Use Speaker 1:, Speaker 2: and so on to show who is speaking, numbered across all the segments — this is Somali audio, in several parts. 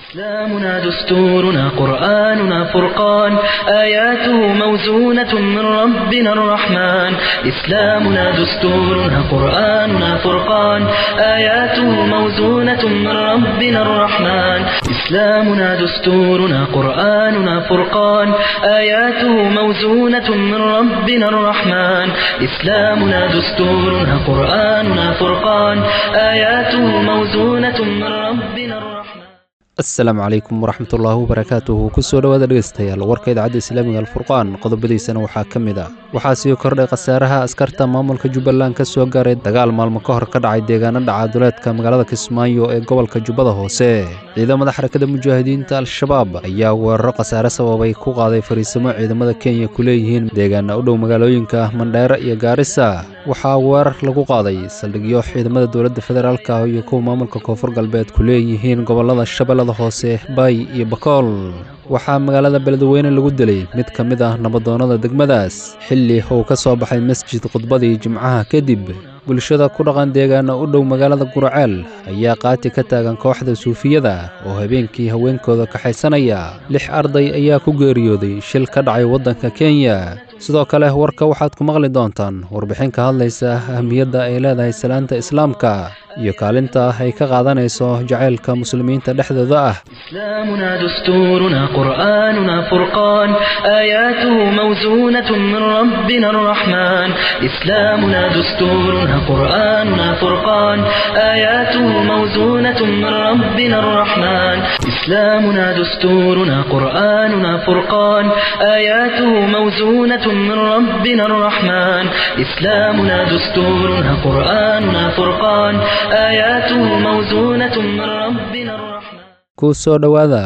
Speaker 1: إسلامنا دستورنا قرآننا فرقان آياته موزونة من ربنا الرحمن إسلامنا دستورنا قرآننا فرقان آياته موزونة من ربنا الرحمن إسلامنا دستورنا قرآننا فرقان آياته موزونة من ربنا الرحمن إسلامنا دستورنا قرآننا فرقان آياته موزونة من ربنا الرحمن
Speaker 2: asalaamu calaykum waraxmatullaahi wabarakaatuhu kusoo dhowaada dhegeystayaal warka idaacadda islaamiga alfurqaan qodobadiisana waxaa ka mid ah waxaa sii kordhay khasaaraha askarta maamulka jubbaland ka soo gaaray dagaal maalmo ka hor ka dhacay deegaano dhacaduleedka magaalada kismaayo ee gobolka jubbada hoose ciidamada xarakada mujaahidiinta al-shabaab ayaa weeraro khasaare sababay ku qaaday fariisimo ciidamada kenya ku leeyihiin deegaana u dhow magaalooyinka mandheere iyo gaarisa waxaa weerar lagu qaaday saldhigyo ciidamada dowladda federaalka iyo kuwa maamulka koonfur galbeed ku leeyihiin gobolada shabeellada hoose baay iyo bakool waxaa magaalada beledweyne lagu dilay mid ka mid ah nabadoonnada degmadaas xilli uu ka soo baxay masjid khudbadii jimcaha kadib bulshada ku dhaqan deegaana u dhow magaalada guraceel ayaa qaati ka taagan kooxda suufiyada oo habeenkii haweenkooda kaxaysanaya lix arday ayaa ku geeriyooday shil ka dhacay waddanka kenya sidoo kale warka waxaad ku maqli doontaan warbixin ka hadlaysa ahmiyadda ay leedahay salaanta islaamka iyo kaalinta ay ka qaadanayso jacaylka muslimiinta dhexdooda ah
Speaker 1: إسلامنا دستورنا قرآننا فرقان آياته موزونة من ربنا الرحمن إسلامنا دستورنا قرآننا فرقان آياته موزونة من ربنا الرحمن إسلامنا دستورنا قرآننا فرقان آياته موزونة من ربنا الرحمن إسلامنا دستورنا قرآننا فرقان آياته موزونة من ربنا الرحمن
Speaker 2: ku soo dhowaada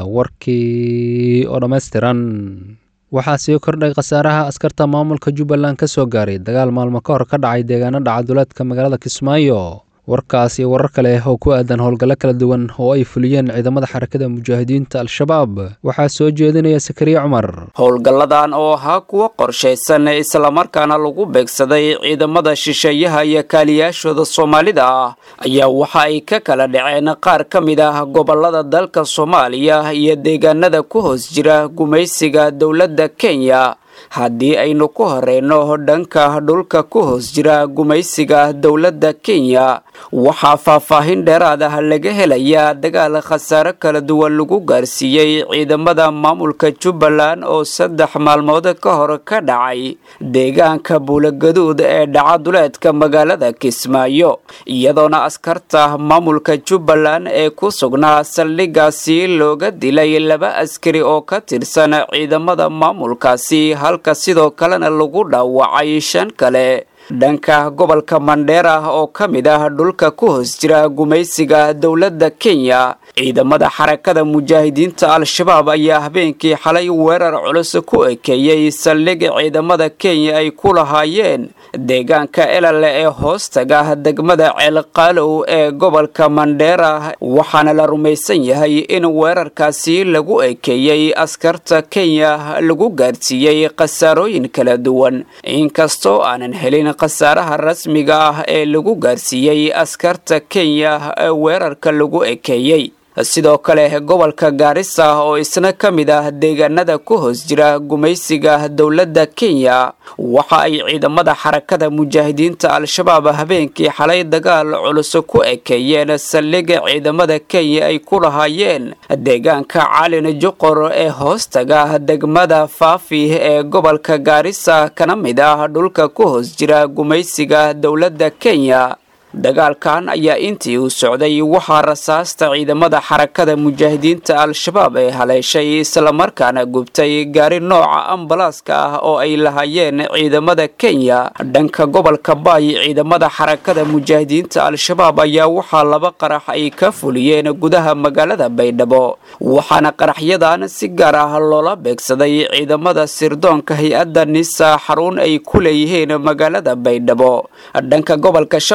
Speaker 2: warkii oo dhammaystiran waxaa sii kordhay khasaaraha askarta maamulka jubbaland ka soo gaaray dagaal maalmo ka hor ka dhacay deegaano dhacaduleedka magaalada kismaayo warkaas iyo warar kale oo ku aadan howlgallo kala duwan oo ay fuliyeen ciidamada xarakada mujaahidiinta al-shabaab waxaa soo jeedinaya sakariye cumar
Speaker 3: howlgalladan oo ahaa kuwo qorshaysan islamarkaana lagu beegsaday ciidamada shisheeyaha iyo kaaliyaashooda soomaalida ah ayaa waxa ay ka kala dhaceen qaar ka mid ah gobolada dalka soomaaliya iyo deegaanada ku hoos jira gumaysiga dowladda kenya haddii aynu ku horeyno dhanka dhulka ku hoos jira gumaysiga dowladda kenya waxaa faahfaahin dheeraad ah laga helayaa dagaal khasaare kala duwan lagu gaarsiiyey ciidamada maamulka jubbaland oo saddex maalmood ka hor ka dhacay deegaanka buulagaduud ee dhacaduleedka magaalada kismaayo iyadoona askarta maamulka jubbaland ee ku sugnaa saldhigaasi looga dilay laba askari oo ka tirsan ciidamada maamulkaasi halka sidoo kalena lagu dhaawacay shan kale dhanka gobolka mandheera oo ka mid ah dhulka ku hoos jira gumaysiga dowladda kenya ciidamada xarakada mujaahidiinta al-shabaab ayaa habeenkii xalay weerar culus ku ekeeyey saldhig ciidamada kenya ay ku lahaayeen deegaanka elale ee hoostaga degmada ceelqaalow ee gobolka mandheera waxaana la rumaysan yahay in weerarkaasi lagu ekeeyey askarta kenya lagu gaarsiiyey khasaarooyin kala duwan inkastoo aanan helin khasaaraha rasmiga ah ee lagu gaarsiiyey askarta kenya ee weerarka lagu ekeeyey sidoo kale gobolka gaarisa oo isna ka mid ah deegaanada ku hoos jira gumaysiga dowladda kenya waxa ay ciidamada xarakada mujaahidiinta al-shabaab habeenkii xalay dagaal culus ku ekeeyeen saldhiga ciidamada kenya ay ku lahaayeen deegaanka calin juqor ee hoostaga degmada faafi ee gobolka gaarisa kana mid ah dhulka ku hoos jira gumaysiga dowladda kenya dagaalkan ayaa intii uu socday waxaa rasaasta ciidamada xarakada mujaahidiinta al-shabaab ee haleeshay islamarkaana gubtay gaari nooca ambalaaska ah oo ay lahaayeen ciidamada kenya dhanka gobolka baay ciidamada xarakada mujaahidiinta al-shabaab ayaa waxaa laba qarax ay ka fuliyeen gudaha magaalada baydhabo waxaana qaraxyadan si gaar ah loola beegsaday ciidamada sirdoonka hay-adda nisa xarun ay ku leeyihiin magaalada baydhabo dhanka gobolka shabeella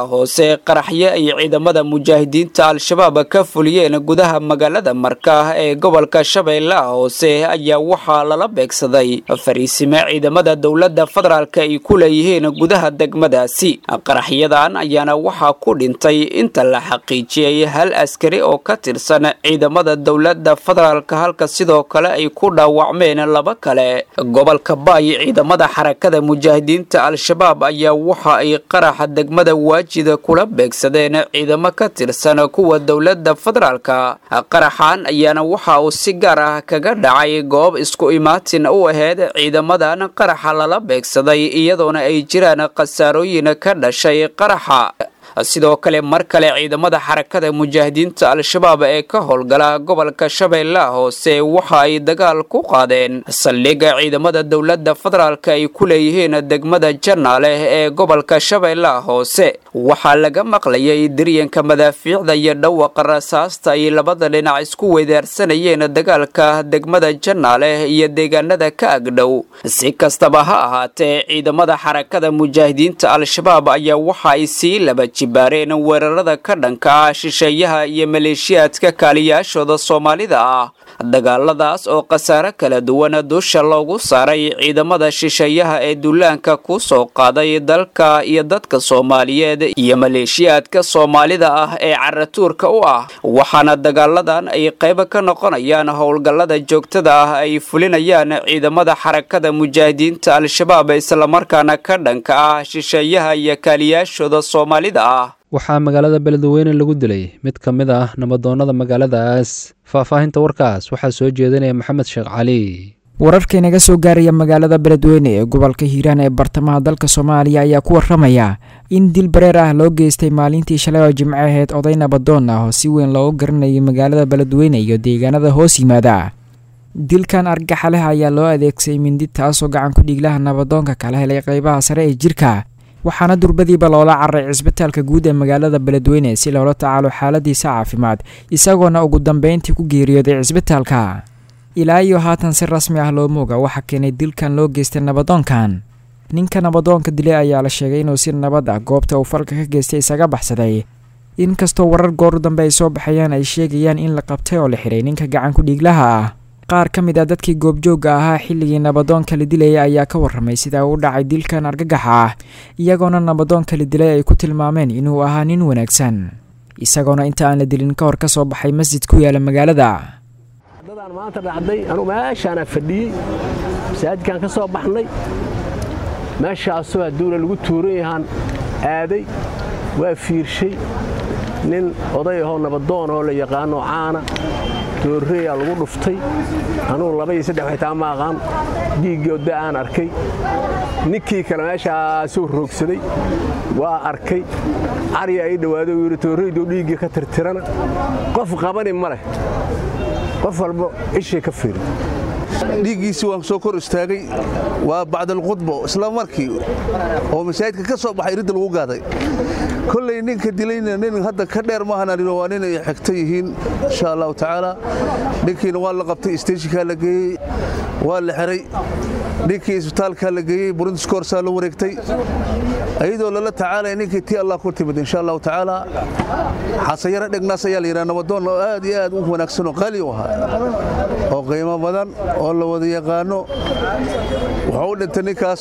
Speaker 3: shabeellaha hoose qaraxyo ay ciidamada mujaahidiinta al-shabaab ka fuliyeen gudaha magaalada marka ee gobolka shabeellaha hoose ayaa waxaa lala beegsaday fariisime ciidamada dowladda federaalk ay ku leeyihiin gudaha degmadaasi qaraxyadan ayaana waxaa ku dhintay inta la xaqiijiyey hal askari oo ka tirsan ciidamada dowladda federaalk halka sidoo kale ay ku dhaawacmeen laba kale gobolka baay ciidamada xarakada mujaahidiinta al-shabaab ayaa waxa ay qaraxa degmada waajida kula beegsadeen ciidamo ka tirsan kuwa dowladda federaalka qaraxan ayaana waxa uu si gaar ah kaga dhacay goob isku imaatin u aheyd ciidamadan qaraxa lala beegsaday iyadoona ay jiraan khasaarooyin ka dhashay qaraxa sidoo kale mar kale ciidamada xarakada mujaahidiinta al-shabaab ee ka howlgala gobolka shabeellaha hoose waxa ay dagaal ku qaadeen saldhigga ciidamada dowladda federaalk ay ku leeyihiin degmada janaale ee gobolka shabeellaha hoose waxaa laga maqlayay diryanka madaafiicda iyo dhawaqa rasaasta ay labada dhinac isku weydaarsanayeen dagaalka degmada janaale iyo deegaanada ka agdhow si kastaba ha ahaatee ciidamada xarakada mujaahidiinta al-shabaab ayaa waxa ay sii laba baareen weerarada ka dhanka ah shisheeyaha iyo maleeshiyaadka kaaliyaashooda soomaalida ah dagaaladaas oo khasaare kala duwan dusha loogu saaray ciidamada shisheeyaha ee duulaanka ku soo qaaday dalka iyo dadka soomaaliyeed iyo maleeshiyaadka soomaalida ah ee caratuurka u ah waxaana dagaaladan ay qaybo ka noqonayaan howlgallada joogtada ah ay fulinayaan ciidamada xarakada mujaahidiinta al-shabaab islamarkaana ka dhanka ah shisheeyaha iyo kaaliyaashooda soomaalida
Speaker 2: waxaa magaalada beledweyne lagu dilay mid ka mid ah nabadoonnada magaaladaas faahfaahinta warkaas waxaa soo jeedinaya maxamed sheekh cali
Speaker 4: wararka inaga soo gaaraya magaalada beledweyne ee gobolka hiiraan ee bartamaha dalka soomaaliya ayaa ku waramaya in dil bareer ah loo geystay maalintii shalay oo jimco aheyd oday nabadoon ah oo si weyn loogu garanayay magaalada beledweyne iyo deegaanada hoos yimaada dilkan argaxa leh ayaa loo adeegsaday mindi taasoo gacan ku dhiiglaha nabadoonka kala helay qeybaha sare ee jirka waxaana durbadiiba loola cararay cisbitaalka guud ee magaalada beledweyne si loola tacaalo xaaladiisa caafimaad isagoona ugu dambeyntii ku geeriyooday cisbitaalka ilaa iyo haatan si rasmi ah looma oga waxaa keenay dilkan loo geystay nabadoonkan ninka nabadoonka dilay ayaa la sheegay inuu si nabad ah goobta uu falka ka geystay isaga baxsaday inkastoo warar gooru dambe ay soo baxayaan ay sheegayaan in la qabtay oo la xiray ninka gacan ku dhiiglaha ah qaar ka mid ah dadkii goobjoogga ahaa xilligii nabadoonka la dilaya ayaa ka warramay sida u dhacay dilkan argagaxa ah iyagoona nabadoonka la dilay ay ku tilmaameen inuu ahaa nin wanaagsan isagoona inta aan la dilin ka hor ka soo baxay masjid ku yaala magaalada
Speaker 5: dadaan maanta dhacday anugu meeshaana fadhiyey masaajidkaan ka soo baxnay meeshaasoo hadduuna lagu tuuran yahaan aaday waa fiirshay nin oday ahoo nabadoon oo la yaqaano caana doorreeyaa lagu dhuftay anugu laba iyo saddex xitaa ma aqaan dhiiggii odda aan arkay ninkii kale meeshaasuu roogsaday waa arkay cariya ii dhawaaday uu yidhi toorreyduu dhiiggii ka tirtirana qof qabani ma leh qof walba ishay ka fiiri
Speaker 6: dhiiggiisii waan soo kor istaagay waa bacdalqudbo isla markii oo masaajidka ka soo baxay ridda lagu gaaday kolley ninka dilayna nin hadda ka dheer maahan waa nin ay xigta yihiin insha allahu tacaala ninkiina waa la qabtay isteeshinkaa la geeyey waa la xiray ninkii isbitaalkaa la geeyey burundiskoorsaa la wareegtay ayadoo lala tacaalaya ninkii tii allah ku timid insha allahu tacaala xasayaro dhegnaas ayaa la yidhaha nabadoon oo aad iyo aad u wanaagsan oo qaali u ahaa oo qiimo badan oo la wada yaqaano wuxuu u dhintay ninkaas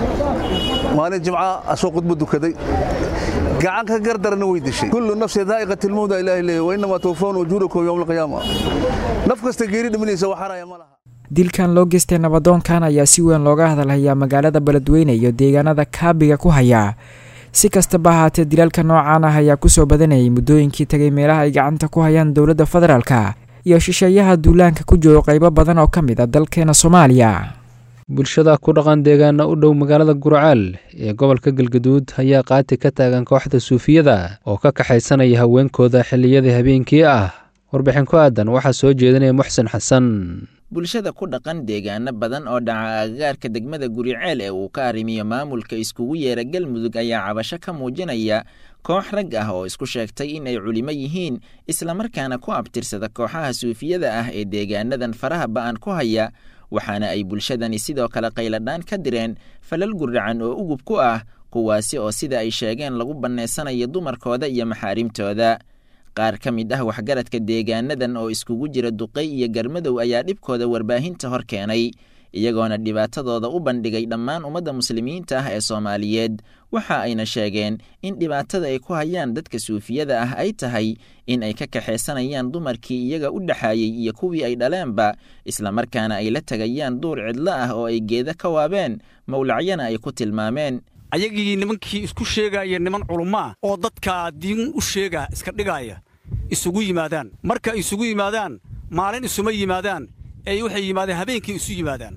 Speaker 6: maalin jimca asoo khudbo dukaday gacan ka gardarana way dishay kullu nafsi daa'iqat ilmawda ilaahi leeyahy wa innamaa tuwafawna ujuurakum yowma alqiyaama naf kasta geeri dhimanaysa waxaraya ma laha
Speaker 4: dilkan loo geystay nabadoonkan ayaa si weyn looga hadalhayaa magaalada beledweyne iyo deegaanada kaabiga ku haya si kastaba ahaatee dilaalka noocaan ah ayaa kusoo badanayay muddooyinkii tagay meelaha ay gacanta ku hayaan dowladda federaalka iyo shisheeyaha duulaanka ku joogo qaybo badan oo ka mid a dalkeena soomaaliya
Speaker 2: bulshada ku dhaqan deegaana u dhow magaalada gurcaal ee gobolka galgaduud ayaa qaati ka taagan kooxda suufiyada oo ka kaxaysanaya haweenkooda xilliyadii habeenkii ah warbixin ku aadan waxaa soo jeedinaya muxsen xasan
Speaker 7: bulshada ku dhaqan deegaano badan oo dhaca agagaarka degmada guriceel ee uu ka arrimiyo maamulka iskugu yeera galmudug ayaa cabasho ka muujinaya koox rag ah oo isku sheegtay in ay culimo yihiin islamarkaana ku abtirsada kooxaha suufiyada ah ee deegaanadan faraha ba'an ku haya waxaana ay bulshadani sidoo kale qayladhaan ka direen falal guracan oo ugub ku ah kuwaasi oo sida ay sheegeen lagu bannaysanayo dumarkooda iyo maxaarimtooda qaar ka mid ah waxgaradka deegaanadan oo iskugu jira duqay iyo garmadow ayaa dhibkooda warbaahinta hor keenay iyagoona dhibaatadooda u bandhigay dhammaan ummadda muslimiinta ah ee soomaaliyeed waxa ayna sheegeen in dhibaatada ay ku hayaan dadka suufiyada ah ay tahay in ay ka kaxaysanayaan dumarkii iyaga u dhexaayey iyo kuwii ay dhaleenba islamarkaana ay la tegayaan duur cidlo ah oo ay geeda ka waabeen mawlacyana ay ku tilmaameen
Speaker 8: ayagii nimankii isku sheegaya niman culummaa oo dadkaa diin u sheega iska dhigaaya isugu yimaadaan marka isugu yimaadaan maalin isuma yimaadaan ee waxay yimaadeen habeenkii isu yimaadaan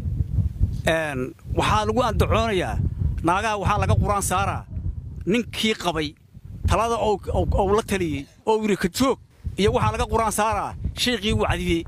Speaker 8: waxaa lagu andacoonayaa naagaha waxaa laga quraan saaraa ninkii qabay talada ou la taliyey oo yidhi ka joog iyo waxaa laga quraan saaraa shayqii wacdiyey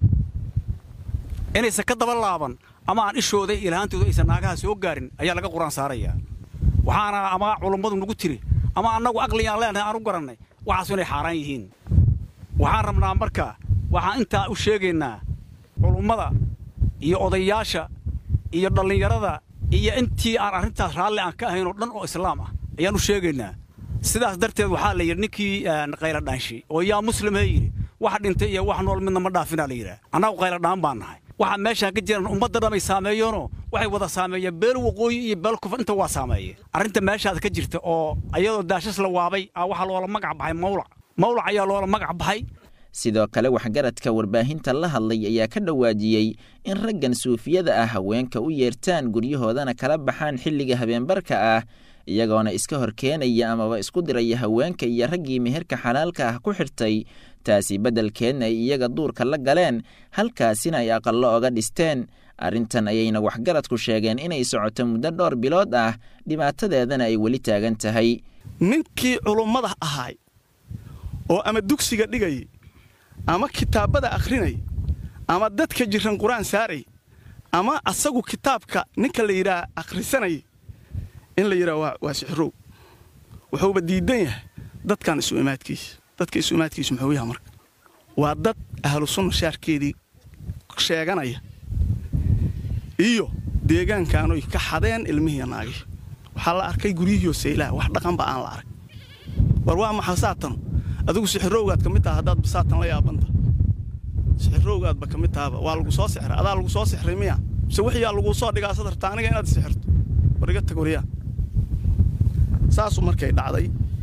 Speaker 8: inaysan ka daba laaban ama aan ishooda ilahaantooda aysan naagaha soo gaarin ayaa laga quraan saarayaa waxaana ama culummadu nagu tiri ama annagu aqligaan leenahay aan u garannay waxaasu inay xaaraan yihiin waxaan rabnaa marka waxaan intaa u sheegaynaa culummada iyo odayaasha iyo dhallinyarada iyo intii aan arrintaas raalli aan ka ahayn oo dhan oo islaam ah ayaan u sheegaynaa sidaas darteed waxaa la yidhi ninkii qayladhaanshi oo yaa muslimha yidhi wax dhintay iyo wax nool midna ma dhaafinaa la yidhaah annagu qayladhaan baan nahay waxaa meeshaan ka jiran ummadda dhamay saameeyeenoo waxay wada saameeyeen beel waqooyi iyo beel kufar inta waa saameeye arrinta meeshaas ka jirta oo iyadoo daashas la waabay a waxaa loola magac baxay mawlac mawlac ayaa loola magac baxay
Speaker 7: sidoo kale waxgaradka warbaahinta la hadlay ayaa ka dhawaajiyey in raggan suufiyada ah haweenka u yeertaan guryahoodana kala baxaan xilliga habeenbarka ah iyagoona iska hor keenaya amaba isku diraya haweenka iyo raggii meherka xalaalka ah ku xirtay taasi beddelkeedna ay iyaga duurka la galeen halkaasina ay aqallo oga dhisteen arrintan ayayna waxgaradku sheegeen inay socoto muddo dhowr bilood ah dhibaatadeedana ay weli taagan tahay
Speaker 9: ninkii culummada ahaay oo ama dugsiga dhigayay ama kitaabada akhrinay ama dadka jiran qur-aan saaray ama asagu kitaabka ninka la yidhaah akhrisanay in la yidhaha waa sixirow wuxuuba diidan yahay dadkan isu imaadkiisa dadka isu imaadkiisu muxuu yaha marka waa dad ahlu sunna shaarkeedii sheeganaya iyo deegaankaanoy ka xadeen ilmihiiya naagihii waxaa la arkay guryihiioo saylaha wax dhaqanba aan la arag war waa maxaa saatanu adigu sixirowgaad ka mid taha haddaad basaatan la yaabanta sixirowgaadba ka mid tahaba waa lagu soo sixray adaa lagu soo sixray miya mise wixiyaa laguu soo dhigaa sadarta aniga inaad sixirto war iga tag waryaa saasuu markay dhacday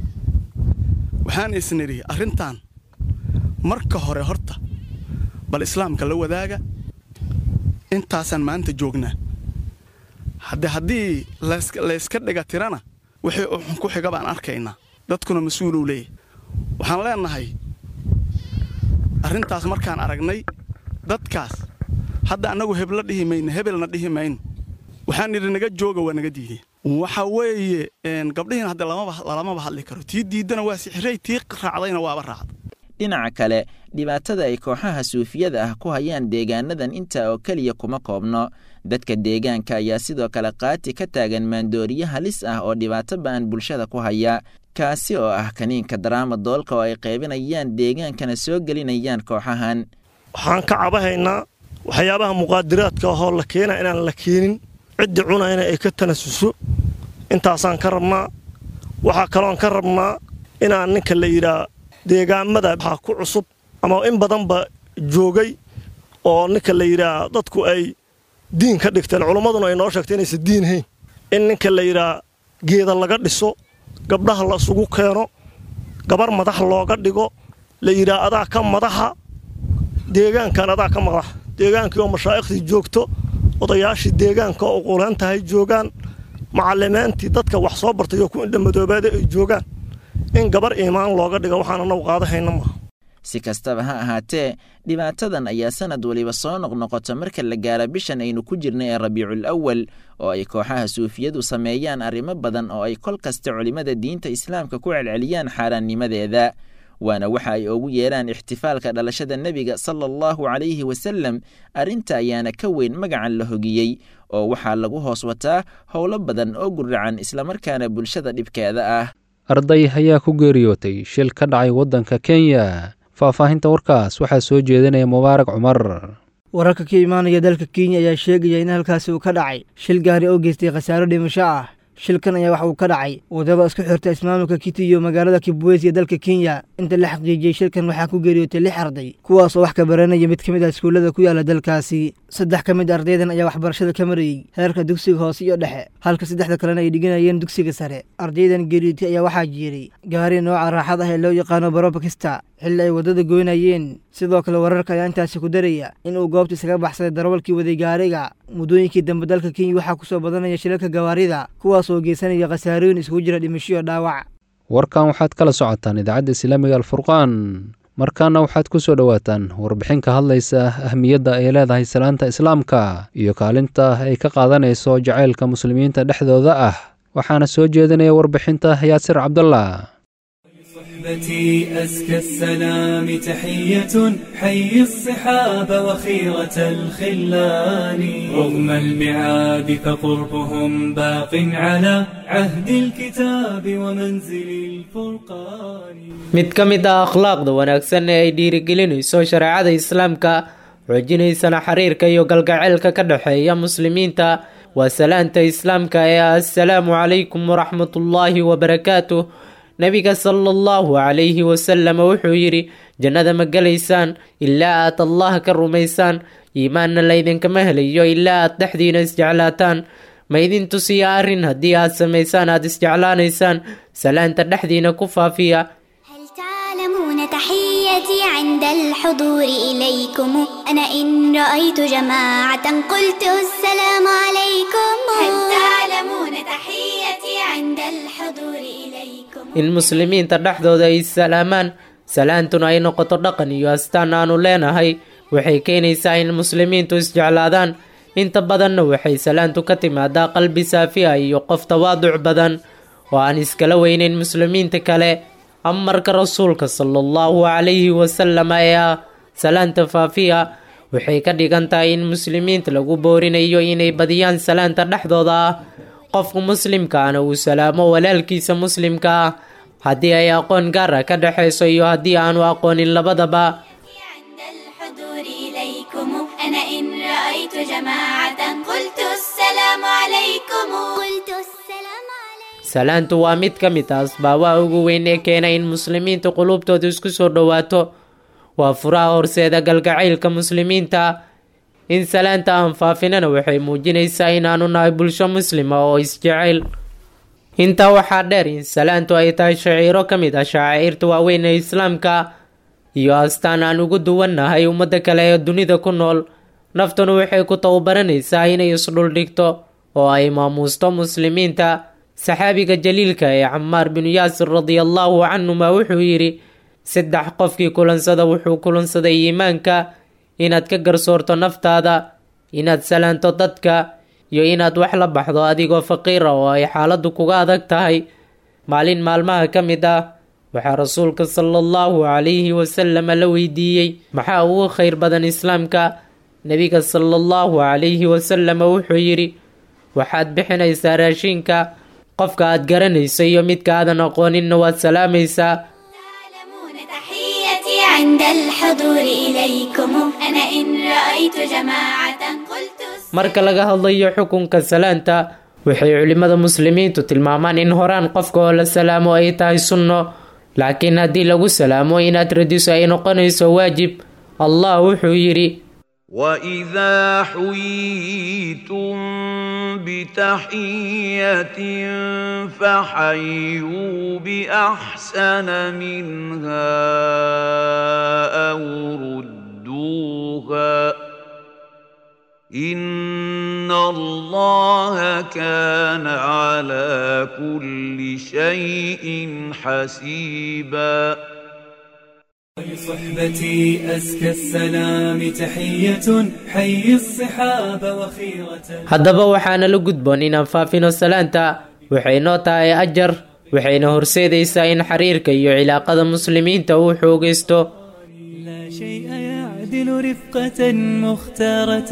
Speaker 9: waxaan isnidhi arrintan marka hore horta bal islaamka la wadaaga intaasaan maanta joognaa hadde haddii layska dhiga tirana wixii uxun ku xiga baan arkaynaa dadkuna mas-uuluu leeyahy waxaan leennahay arrintaas markaan aragnay dadkaas hadda annagu hebla dhihi mayno hebelna dhihi mayno waxaan nidhi naga jooga waa naga diideen waxa weeye gabdhihiina hadde lamaba hadli karo tii diiddana waa sixirey tii raacdayna waaba raacda
Speaker 7: dhinaca kale dhibaatada ay kooxaha suufiyada ah ku hayaan deegaanadan intaa oo keliya kuma koobno dadka deegaanka ayaa sidoo kale qaati ka taagan maandooriye halis ah oo dhibaato ba'an bulshada ku haya kaasi oo ah kaniinka daraama doolka oo ay qaybinayaan deegaankana soo gelinayaan kooxahan
Speaker 10: waxaan ka cabahaynaa waxyaabaha muqaadiraadka ahoo la keena inaan la keenin ciddii cunayna ay ka tanasuso intaasaan ka rabnaa waxaa kaloon ka rabnaa inaan ninka la yidhaa deegaamada waxaa ku cusub ama in badanba joogay oo ninka la yidhaa dadku ay diin ka dhigteen culummaduna ay noo sheegtay inaysan diin hayn in ninka la yidhaa geeda laga dhiso gabdhaha la isugu keeno gabar madax looga dhigo la yidhaa adaa ka madaxa deegaankan adaa ka madaxa deegaankii oo mashaa'ikhtii joogto odayaashii deegaanka oo quleentahay joogaan macalimiintii dadka wax soo bartay oo ku indhamadoobaada ay joogaan in gabar iimaan looga dhiga waxaan anagu qaadahayna maaha
Speaker 7: si kastaba ha ahaatee dhibaatadan ayaa sanad weliba soo noqnoqota marka la gaara bishan aynu ku jirnay ee rabiicul awal oo ay kooxaha suufiyadu sameeyaan arrimo badan oo ay kol kasta culimmada diinta islaamka ku celceliyaan xaaraannimadeeda waana waxa ay ugu yeedhaan ixtifaalka dhalashada nebiga sala allahu calayhi wasalem arrinta ayaana ka weyn magacan la hogiyey oo waxaa lagu hoos wataa howlo badan oo guracan islamarkaana bulshada dhibkeeda ah
Speaker 2: arday ayaa ku geeriyootay shil ka dhacay waddanka kenya faahfaahinta warkaas waxaa soo jeedinaya mubaarak cumar
Speaker 11: wararka ka imaanaya dalka kenya ayaa sheegaya in halkaasi uu ka dhacay shil gaari oo geystay khasaaro dhimasho ah shilkan ayaa waxa uu ka dhacay wadaba isku xirta ismaamulka kiti iyo magaalada kibwezi ee dalka kenya inta la xaqiijiyey shilkan waxaa ku geeriyootay lix arday kuwaas oo wax ka baranaya mid ka mid ah iskuullada ku yaala dalkaasi saddex ka mid ardaydan ayaa waxbarashada ka marayey heerka dugsiga hoose iyo dhexe halka saddexda kalena ay dhiganayeen dugsiga sare ardaydan geeriyootay ayaa waxaa jiiray gaari nooca raaxad ah ee loo yaqaano barobakista xilli ay waddada goynayeen sidoo kale wararka ayaa intaasi ku daraya in uu goobta isaga baxsaday darawalkii waday gaariga muddooyinkii dambe dalka kenya waxaa ku soo badanaya shilalka gawaarida kuwaas oo geysanaya khasaarooyin isugu jira dhimasho iyo dhaawac
Speaker 2: warkan waxaad kala socotaan idaacadda islaamiga alfurqaan markaana waxaad ku soo dhowaataan warbixin ka hadlaysa ahmiyadda ay leedahay salaanta islaamka iyo kaalinta ay ka qaadanayso jacaylka muslimiinta dhexdooda ah waxaana soo jeedinaya warbixinta yaasir cabdallah
Speaker 12: صحبتي أزكى السلام تحية حي الصحاب وخيرة الخلان رغم المعاد فقربهم باق على عهد الكتاب ومنزل الفرقان
Speaker 13: mid ka mid ah akhlaaqda wanaagsan ee ay dhiirigelinayso shareecada islaamka xoojinaysana xiriirka iyo galgaceylka ka dhexeeya muslimiinta waa salaanta islaamka ee ah assalaamu calaykum waraxmatullaahi wabarakaatuh nebiga sala allahu calayhi wasalam wuxuu yidhi jannada ma gelaysaan ilaa aad allah ka rumaysaan iimaanna laydinkama helayo ilaa aad dhexdiina isjeclaataan ma idin tusiya arrin haddii aad samaysaan aad isjeclaanaysaan salaanta dhexdiina ku faafiya
Speaker 14: تعلمون تحيتي عند الحضور إليكم أنا إن رأيت جماعة قلت السلام عليكم هل تعلمون تحيتي عند الحضور إليكم
Speaker 13: in muslimiinta dhexdooda ay salaamaan salaantuna ay noqoto dhaqan iyo astaan aanu leenahay waxay keenaysaa in muslimiintu isjeclaadaan inta badanna waxay salaantu ka timaadaa qalbi saafi ah iyo qof tawaaduc badan oo aan iskala weynayn muslimiinta kale amarka rasuulka sala allahu calayhi wasalam ee ah salaanta faafiya waxay ka dhigan tahay in muslimiinta lagu boorinayo inay badiyaan salaanta dhexdooda ah qofka muslimkaana uu salaamo walaalkiisa muslimka ah haddii ay aqoon gaar ah ka dhexayso iyo haddii aanu aqoonin labadaba
Speaker 14: الحضور إليكم أنا إن رأيت جماعة قلت السلام عليكم قلت السلام
Speaker 13: salaantu waa mid ka mid ah asbaabaha ugu weyn ee keena in muslimiinta quluubtooda isku soo dhowaato waa furaha horseeda galgacaylka muslimiinta in salaanta aan faafinana waxay muujinaysaa inaanu nahay bulsho muslima oo isjecel intaa waxaa dheer in salaantu ay tahay shaciiro ka mid ah shaaciirta waaweyn ee islaamka iyo astaan aan ugu duwannahay ummadda kale ee dunida ku nool naftuna waxay ku tababaranaysaa inay isdhuldhigto oo ay maamuusto muslimiinta saxaabiga jaliilka ee camaar binu yaasir radiallahu canhuma wuxuu yidhi saddex qofkii kulansada wuxuu kulansaday iimaanka inaad ka garsoorto naftaada inaad salaanto dadka iyo inaad wax la baxdo adigoo faqiira oo ay xaaladdu kuga adag tahay maalin maalmaha ka mid ah waxaa rasuulka sala allahu calayhi wasalama la weydiiyey maxaa ugu khayr badan islaamka nebiga sala allahu calayhi wasalama wuxuu yidhi waxaad bixinaysaa raashinka qofka aad garanayso iyo midka aadan aqooninna waad salaamaysaa
Speaker 14: تحيتي عند الحضور إليكم أنا إن رأيت جماعة قلت
Speaker 13: marka laga hadlayo xukunka salaanta waxay culimmada muslimiintu tilmaamaan in horaan qofka oo la salaamo ay tahay sunno laakiin haddii lagu salaamo inaad radiso ay noqonayso waajib allah wuxuu yidhi
Speaker 15: واذا حييتم بتحيه فحيوا باحسن منها او ردوها ان الله كان على كل شيء حسيبا
Speaker 12: صحبتي أزكى السلام تحية حي الصحاب وخيرة
Speaker 13: haddaba waxaana la gudboon inaan faafino salaanta waxay noo tahay ajar waxayna horseedaysaa in xiriirka iyo cilaaqada muslimiinta uu xoogaysto
Speaker 12: لا شيء يعدل رفقة مختارة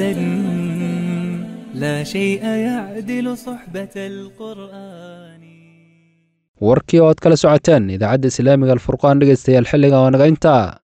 Speaker 12: لا شيء يعدل صحبة القرآن
Speaker 2: warkii oo aad kala socoteen idaacadda islaamiga alfurqaan dhegaystayaal xilliga oo naga intaa